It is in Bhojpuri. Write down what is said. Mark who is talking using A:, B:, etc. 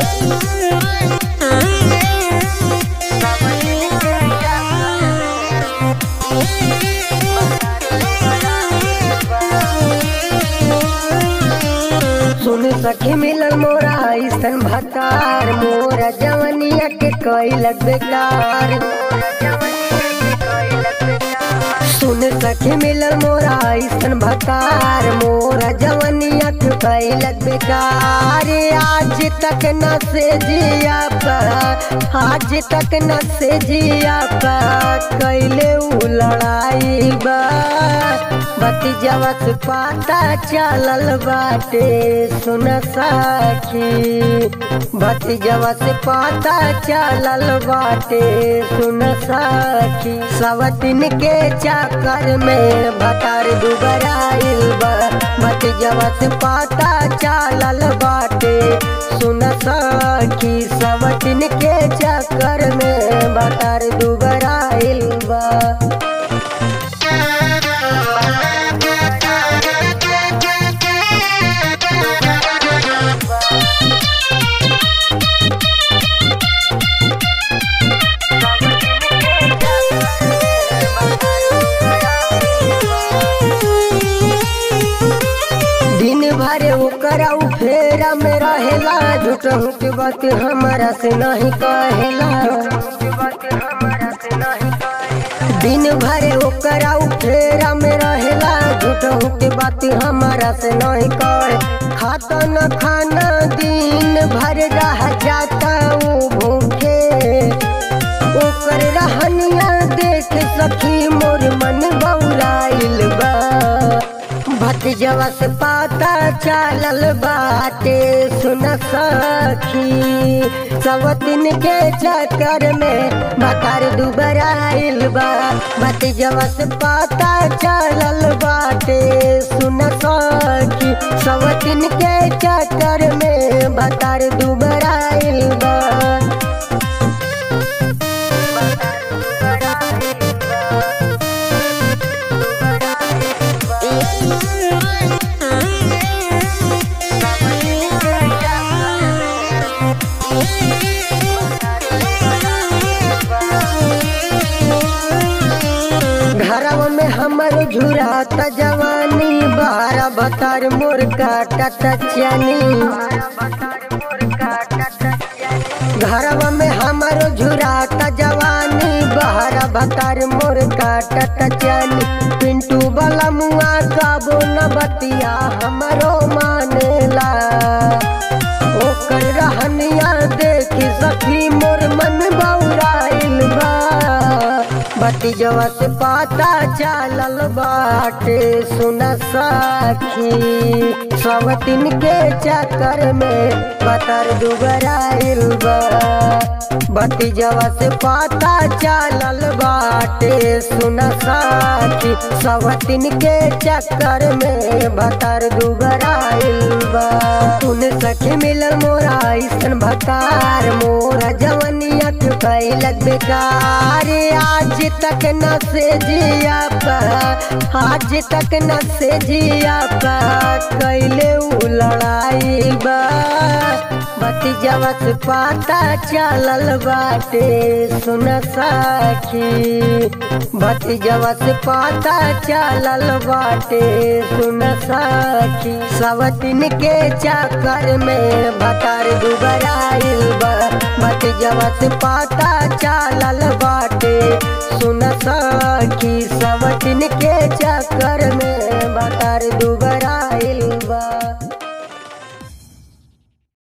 A: सुन सखी मिलल मोरा ऐसन भतार मोरा जवनिया के कैलक बेकार सुन सखी मिलल मोरा ऐसन भतार मोरा जवनिया के कैलक बेकार आज तक न से जिया पर आज तक न से जिया पर कैले उ लड़ाई बा भतीजवा से पाता चलल बाटे सुन सखी भतीजवा से पाता चलल बाटे सुन सखी सवतिन के चक्कर में भतार दुबराइल बा भतीजवा से पाता चलल बाटे सुन सखी सवतिन के चक्कर में भतार दुबराइल बा दिन भरे ओकरा उ फेरा में रहेला झूठ के बात हमारा से नहीं कहेला दिन भरे ओकरा उ फेरा में रहेला झूठ के बात हमारा से नहीं कहे खाता न खाना दिन भर रह जाता उ भूखे ओकर रहनिया देख सखी मोर मन बौराइल बा भतीजवा से पाता चलल बाटे सुन सखी सवतिन के चक्कर में भतार दुबराइल बा भतीजवा से पाता चलल बाटे सुन सखी सवतिन के चक्कर में भतार दुबराइल बा घरवा में हमर झुरात जवानी बारह बतर मोर काटत चनी घरवा में हमर झुरात जवानी बारह बतर मोर काटत चनी पिंटू वाला मुआ काबो न बतिया हमरो मानेला ओकर रहनिया देखी सखी मोर मन बौराइल बा भतीजवा से पाता चलल बाटे सुन सखी सवतिन के चक्कर में बतर दुबराइल बा भतीजवा से पाता चलल बाटे सुन सखी सवतिन के चक्कर में बतर दुबराइल बा सुन सखी मिलल मोरा ऐसन भतार मोरा जवनिया के कैलक बेकार आज तक न से जिया पर आज तक न से जिया पर कैले उ लड़ाई बा भतीजवा से पाता चलल बाटे सुन सखी भतीजवा से पाता चलल बाटे सुन सखी सवतिन के चक्कर में भतार दुबराइल बा भतीजवा से पाता चलल बाटे सुन सखी सवतिन के चक्कर